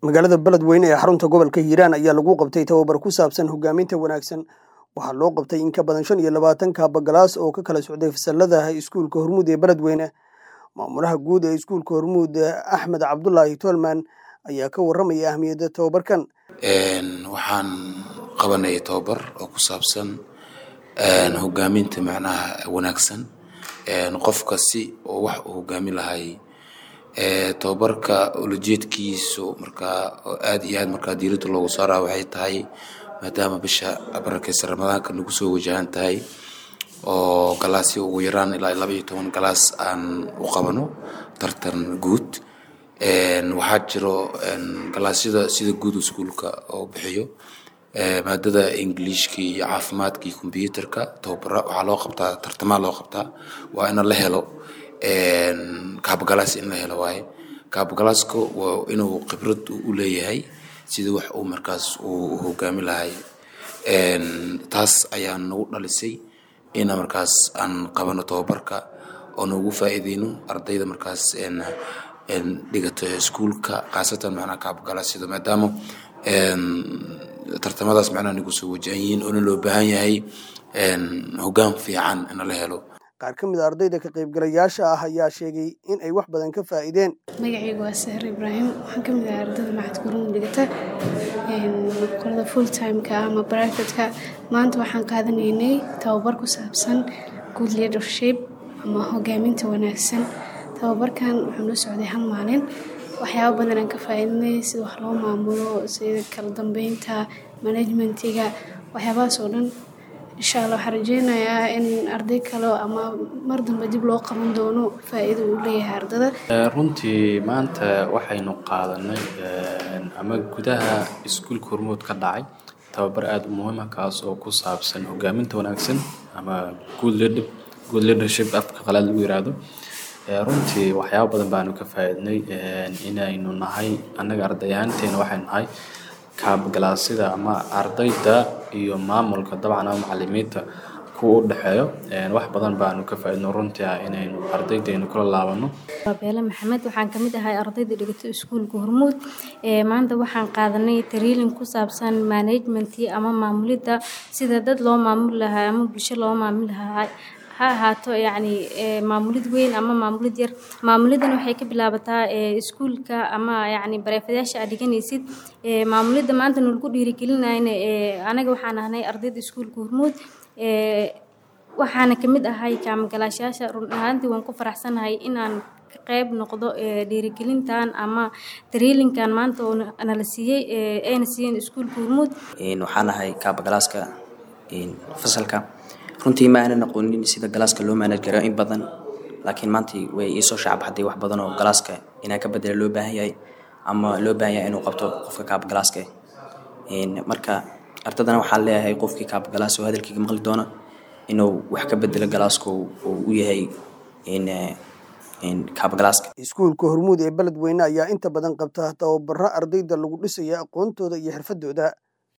magaalada beledweyne ee xarunta gobolka hiiraan ayaa lagu qabtay tababar ku saabsan hogaaminta wanaagsan waxaa loo qabtay in ka badan shan iyo labaatan kaabagalaas oo ka kala socday fasalada iskuulka hormuud ee beledweyne maamulaha guud ee iskuulka hormuud axmed cabdulaahi toolman ayaa ka waramaya ahmiyadda tababarkan waxaan qabanaya tababar oo ku saabsan hogaaminta macnaha wanaagsan qofka si oo wax uu hogaamin lahay tababarka ulajeedkiisu markaa aad iyo aad markaa diiradda loogu saaraa waxay tahay maadaama bisha barakeysa ramadaanka nagu soo wajahan tahay oo galaasyo ugu yaraan ilaa laba iyo toban galaas aan u qabano tartan guud waxaa jiro galaasyada sida guud iskuulka oo bixiyo maadada ingiliishka iyo caafimaadka iyo combyuterka tababara waxaa loo qabtaa tartamaa loo qabtaa waa ina la helo kaabagalaas in la helo waaye kaabagalaasku waa inuu khibrad u leeyahay sida wax uu markaas uu hogaami lahay taas ayaa nagu dhalisay ina markaas aan qabano tababarka oo nagu faa'iideyno ardayda markaas dhigato iskuulka khaasatan macnaha kaabagalaasida maadaama tartamadaas macnaha nagu soo wajahan yihiin oona loo baahan yahay hoggaan fiican in la helo qaar ka mid a ardayda ka qaybgalayaasha ah ayaa sheegay in ay wax badan ka faa'iideen magacaygu waa sahar ibraahim waxaan ka mid ahay ardayda maxad kurun dhigata qolada full timeka ama brivatka maanta waxaan qaadanaynay tababar ku saabsan good leadership ama hogaaminta wanaagsan tababarkan wuxuu noo socday hal maalin waxyaaba badan aan ka faa'iidinay sida wax loo maamulo sida kala dambeynta manajmentiga waxyaabahaas oo dhan insha allah waxaan rajeynayaa in arday kale ama mar dambe dib loo qaban doono faa'iido uu leeyahay ardada runtii maanta waxaynu qaadanay ama gudaha iskuulka hormuud ka dhacay tababar aada u muhiima kaas oo ku saabsan hogaaminta wanaagsan ama good leadership afka qalaad lagu yiraahdo runtii waxyaaba badan baanu ka faa'iidnay inaynu nahay annaga arday ahaanteena waxaynu nahay kaabgalaasyada ama ardayda iyo maamulka dabcan ama macalimiinta kuwa u dhexeeyo wax badan baanu ka faa'iidno runtii ah inaynu ardaydeenu kula laabano beele maxamed waxaan ka mid ahay ardayda dhigato iskuulka hormuud maanta waxaan qaadanay tariilin ku saabsan managementii ama maamulidda sida dad loo maamuli lahaa ama bulsho loo maamuli lahaa ha ahaato yacni maamulid weyn ama maamulid yar maamulidan waxay ka bilaabataa iskuulka ama yacni bareefadayaasha aad dhiganaysid maamulidda maanta nalagu dhiirigelinayna anaga waxaan ahnay ardayda iskuulka hormuud waxaana kamid ahay kaamagalaashayaasha run ahaantii waan ku faraxsanahay inaan qayb noqdo dhiirigelintan ama tariilinkan maanta oo nala siiyey ayna siiyeen iskuulka hormuud waxaan ahay kaabagalaaska fasalka runtii ma aanan aqoonin sida galaaska loo maanaj garo in badan laakiin maanta way iisoo shacbaxday wax badan oo galaaska inaan ka bedela loo baahan yahay ama loo baahan yahay inuu qabto qofka kaabgalaaska marka ardadana waxaan leeyahay qofkii kaabgalaas oo hadalkayga maqli doona inuu wax ka bedelo galaaska uu u yahay kaabgalaaska iskuulka hormuud ee beledweyne ayaa inta badan qabta tababaro ardayda lagu dhisaya aqoontooda iyo xirfadooda